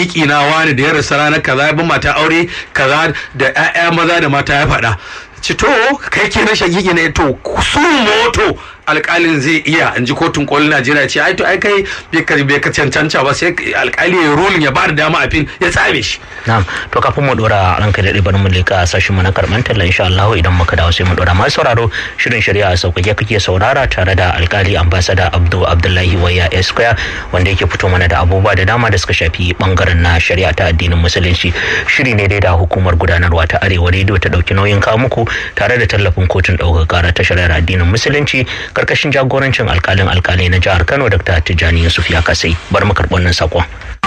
shakiki na wani da ya rasa ranar kaza ya bi mata aure kaza da 'ya'ya maza da mata ya faɗa ci to kai ke na shakiki ne to su moto alkalin zai iya in ji kotun kolin najeriya ce ai to ai kai bai ka bai ka cancanta ba sai alkali ya rulin ya bada dama a fin ya tsame shi na'am to kafin mu dora ranka da bari mu leka sashin mu na karban talla insha Allah idan muka dawo sai mu dora masu sauraro shirin shari'a sauƙaƙe kake saurara tare da alkali ambassador Abdul Abdullahi Waya Esquire wanda yake fito mana da abubuwa da dama da suka shafi bangaren na shari'a ta addinin musulunci shiri ne dai da hukumar gudanarwa ta Arewa Radio ta dauki nauyin kawo muku tare da tallafin kotun ɗaukar kara ta shari'ar addinin musulunci karkashin jagorancin alkalin alkalai na jihar Kano Dr. Tijjani Yusuf ya kasai bar mu karɓi wannan sakon.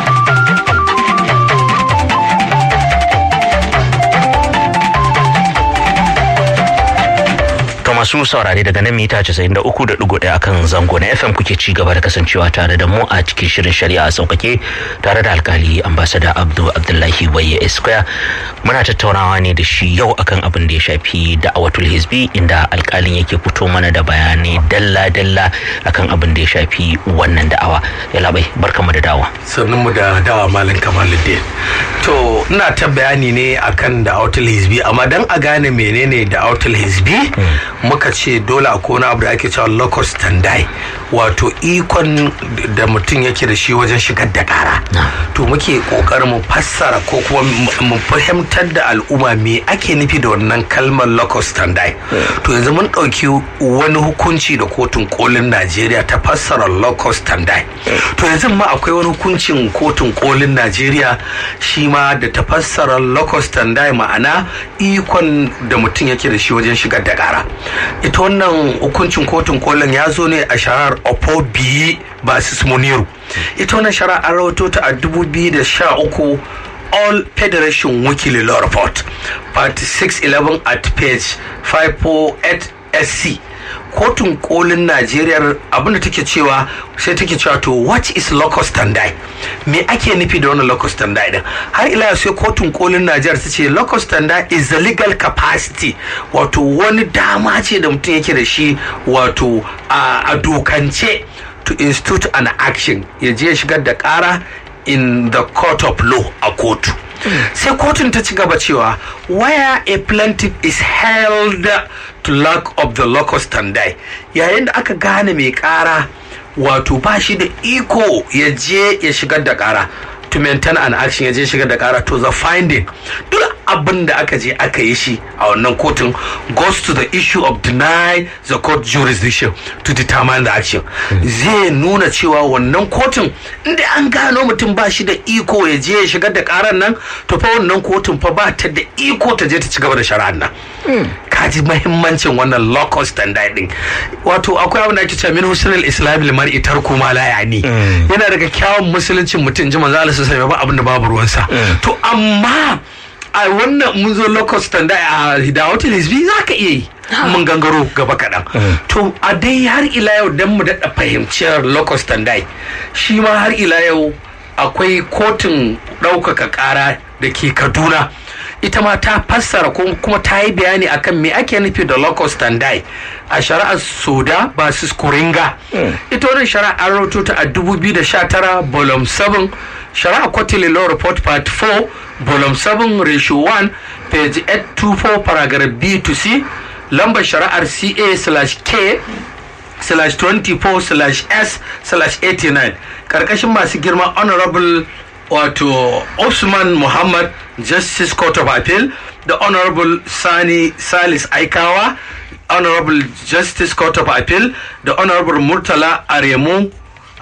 masu saurare daga nan mita 93.1 akan zango na FM kuke ci gaba da kasancewa tare da mu a cikin shirin shari'a sauƙaƙe tare da alkali ambasada Abdu Abdullahi Waye Esquire muna tattaunawa ne da shi yau akan abin da ya shafi da'awatul hizbi inda alkalin yake fito mana da bayanai dalla-dalla akan abin da ya shafi wannan da'awa ya labai barkamu da dawa sannan mu da dawa malam kamaluddin to ina ta bayani ne akan da'awatul hizbi amma dan a gane menene da'awatul hizbi muka ce dole a kona abu da ake cewa locus standi wato ikon da mutum yake da shi wajen shigar da kara to muke kokarin mu fassara ko kuma mu fahimtar da al'umma me ake nufi da wannan kalmar locus standi to yanzu mun ɗauki wani hukunci da kotun kolin najeriya ta fassara locus standi to yanzu ma akwai wani hukuncin kotun kolin najeriya shi ma da ta fassara locus standi ma'ana ikon da mutum yake da shi wajen shigar da kara ita wannan hukuncin kotun kolin ya zo ne a shari'ar opobi basis muniru ita wannan shari'ar an rawato ta a 2013 all federation weekly law report part 611 at page 548 sc kotun kolin najeriya abinda take cewa sai take cewa to what is locus standi me ake nufi da wannan locus standi din har ila sai kotun kolin najeriya ta ce locus standi is the legal capacity wato wani dama ce da mutum yake da shi wato a dokance to institute an action ya je shigar da kara in the court of law a kotu sai kotun ta ci gaba cewa where a plaintiff is held to lack of the locus standi yayin da aka gane mai kara wato ba shi da iko ya je ya shigar da kara to maintain an action ya je shigar da kara to the finding duk abin da aka je aka yi shi a wannan kotun goes to the issue of deny the court jurisdiction to determine the action zai nuna cewa wannan kotun inda an gano mutum ba shi da iko ya je ya shigar da karan nan to fa wannan kotun fa ba ta da iko ta je ta ci gaba da shari'ar nan kaji mahimmancin wannan locus standard din wato akwai abin da ake cewa min husnul islam limar itar kuma la yani yana daga kyawun musuluncin mutum ji manzo Allah sai ba abin da babu ruwansa to amma a wannan mun zo locus standard a hidawatul hizbi za ka iya yi mun gangaro gaba kaɗan to a dai har ila yau dan mu daɗa fahimciyar locus standard shi ma har ila yau akwai kotun ɗaukaka ƙara da ke kaduna ita ma ta fassara kuma ta yi bayani akan me ake nufi da locus standi a shari'ar soda basis kuringa ita wannan shari'a an rahoto ta a 2019 volume 7 shari'a quarterly law report part 4 volume 7 ratio 1 page 824 paragraph b to c lambar shari'ar ca slash k slash 24 slash s slash 89 karkashin masu girma honorable wato Osman Muhammad Justice Court of Appeal da Honorable Sani Salis Aikawa Honorable Justice Court of Appeal da Honorable Murtala Aremu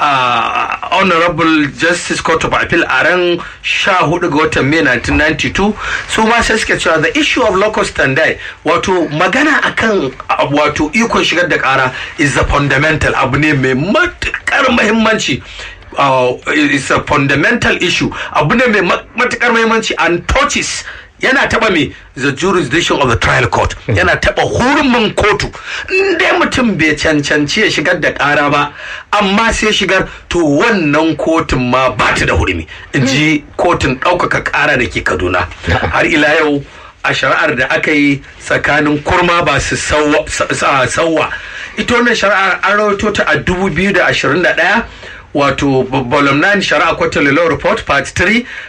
uh, Honorable Justice Court of Appeal a ran 14 ga watan Mai 1992 su ma sai suke cewa the issue of locus standi wato magana akan wato ikon shigar da kara is the fundamental abu ne mai matukar muhimmanci uh, is a fundamental issue abu ne mai matukar muhimmanci and touches yana taba me the jurisdiction of the trial court yana taba hurumin kotu inda mutum bai cancanci ya shigar da kara ba amma sai shigar to wannan kotun ma ba ta da hurumi in ji kotun ɗaukaka kara da ke kaduna har ila yau a shari'ar da aka yi tsakanin kurma ba su sauwa ita wannan shari'ar an rawaito ta a 2021 wato volume 9 shari'a quarterly law report part 3